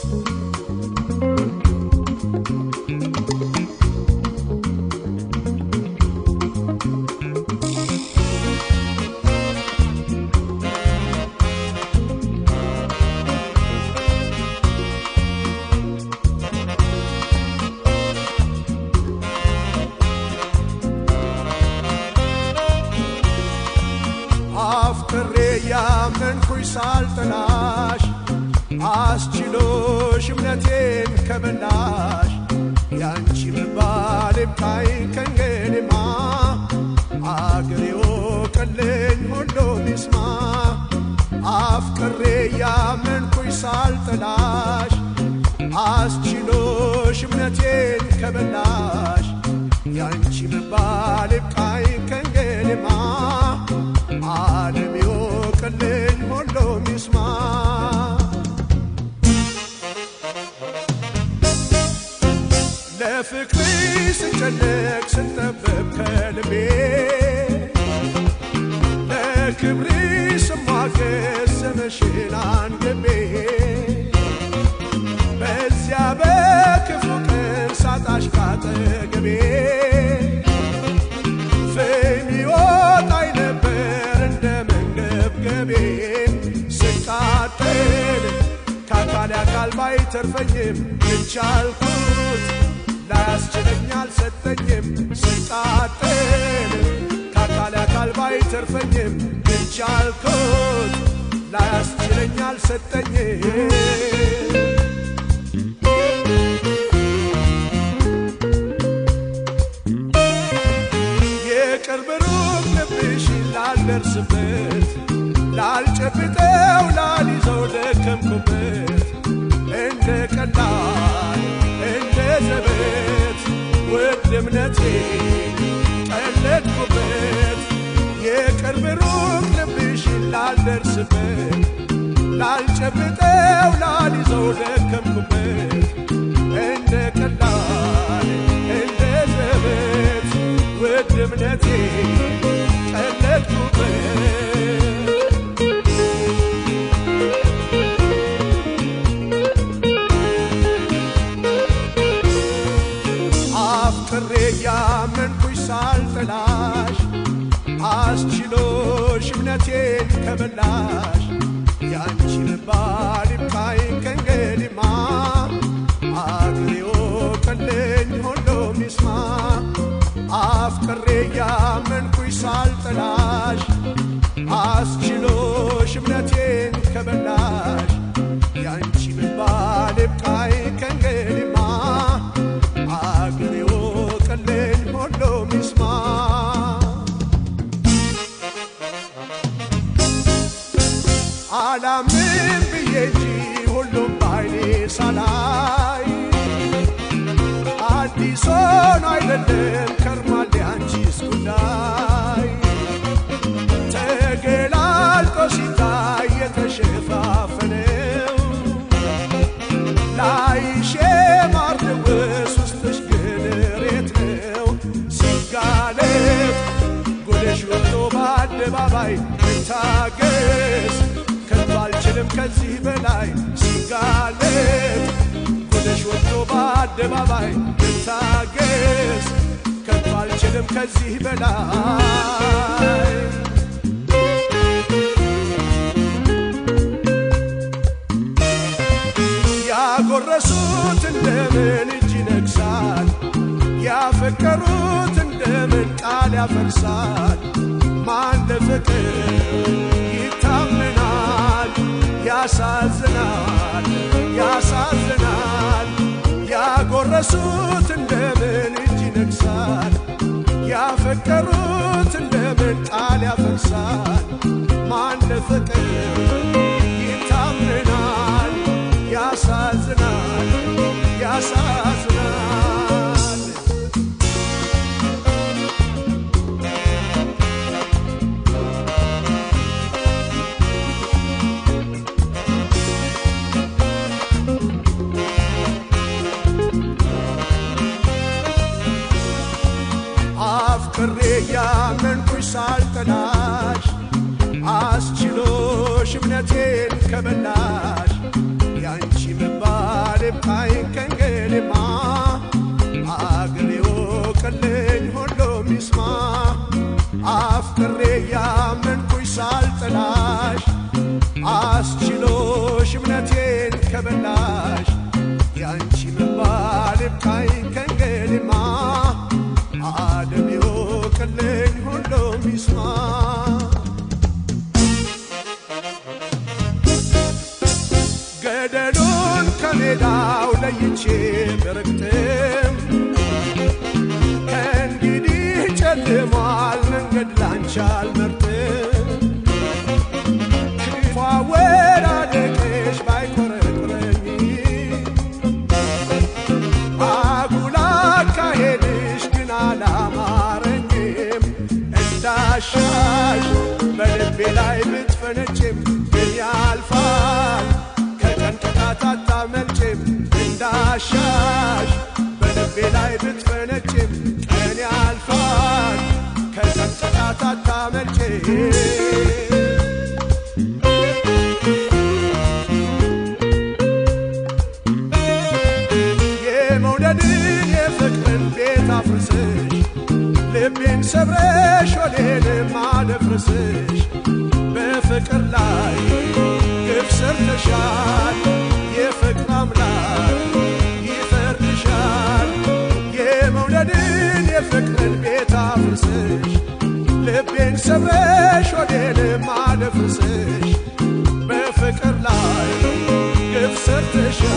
አፍቅሬ ያመንኩኝ ሳልጠላሽ አስችሎሽ እምነቴን ከበላሽ ያንቺ መባል ይብቃኝ ከእንግዲህማ አገሬ ወቀልኝ ሁሉም ይስማ አፍቅሬ ያመንኩኝ ሳልጠላሽ አስችሎሽ እምነቴን ከበላሽ ያንቺ መባል ይብቃኝ ከእንግዲህማ ዓለም ይወቅልኝ ሁሉም ይስማ ለፍቅሪ ስጨነቅ ስንጠበብ ከልቤ ለክብሪ ስሟገስ ስምሽን አንግቤ በዚያ በክፉ ቀን ሳጣሽ ካጠገቤ ፍም ይወጣኝ ነበር እንደ መንገብገቤ ስቃጠል ከአካል አካል ባይተርፈኝም የቻልኩት ላያስችለኝ አልሰጠኝም ስቃጠል ከአካል አካል ባይተርፈኝም የቻልኩት ላያስችለኝ አልሰጠኝም የቅርብ ሩቅ ልብሽን ላልደርስበት ላልጨብጠው ላልይዘው ደከምኩበት እንደ ቀላል እንደ ዘበት ውድ እምነቴ ቀለድኩበት የቅርብ ሩቅ ልብሽን ላልደርስበት ላልጨብጠው ላልይዘው ደከምኩበት እንደ ቀላል እንደ ዘበት ውድ እምነቴ ቀለድኩበት አፍቅሬ ያመንኩሽ ሳልጠላሽ አስችሎሽ እምነቴን ከበላሽ ያንቺ መባል ይብቃኝ ከእንግዲህማ አገሬ ወቀልኝ ሁሉም ይስማ አፍቅሬ ያመንኩሽ ሳልጠላሽ አስችሎሽ እምነቴን ከበላሽ ያንቺ መባል ይብቃኝ ከእንግዲህማ አገሬ ወቀልኝ ሁሉም ይስማ አላምን ብዬ እንጂ ሁሉም ባይኔ ሳላይ አዲስ ሆኖ አይደለም ከርማል ያንቺስ ጉዳይ ተገላልጦ ሲታይ የተሸፋፈነው ላይሽ ማርድውስ ውስጥሽ ግን ሬት ነው ሲጋለጥ ጎደሽ ወጥቶ በአደባባይ ልታገስ ከቶ አልችልም ከዚህ በላይ ሲጋለጥ ጎደሽ ወጥቶ በአደባባይ ልታገስ ከቶ አልችልም ከዚህ በላይ ያጎረሱት እንደምን እጅ ይነግሳል፣ ያፈቀሩት እንደምን ቃል ያፈርሳል። ማን ለፍቅር ይታመናል? ያሳዝናል፣ ያሳዝናል። ያጎረሱት እንደምን እጅ ይነግሳል፣ ያፈቀሩት እንደምን ቃል ያፈርሳል። ማን ለፍቅር ይታመናል? ያሳዝናል ያሳዝናል አፍቅሬ ያመንኩሽ ሳልጠላሽ አስችሎሽ እምነቴ ገደሉን ከሜዳው ለይቼ ብርግጥም ከእንግዲህ ጨልሟል መንገድ ላንቺ አልመርጥም ክፉ አወዳደቅሽ ባይኮረኩረኝ አጉል አካሄድሽ ግን አላማረኝም እንዳሻሽ በልቤ ላይ ብትፈነጭም ግን ያልፋል ከቀን ቅጣት አታመልጭም እንዳሻሽ በልቤ ላይ ብትፈነጭም ቀን ያልፋል ከቀን ቅጣት አታመልጭም የመውደድን የፍቅርን ቤት አፍርስሽ ልቤን ሰብረሽ ወዴንም አደፍርስሽ በፍቅር ላይ ግፍ ሰርተሻል የፍቅር አምላክ ይፈርድሻል የመውደድን የፍቅርን ቤት አፍርስሽ ልቤን ሰብረሽ ወዴንም አደፍርስሽ በፍቅር ላይ ግፍ ሰርተሻል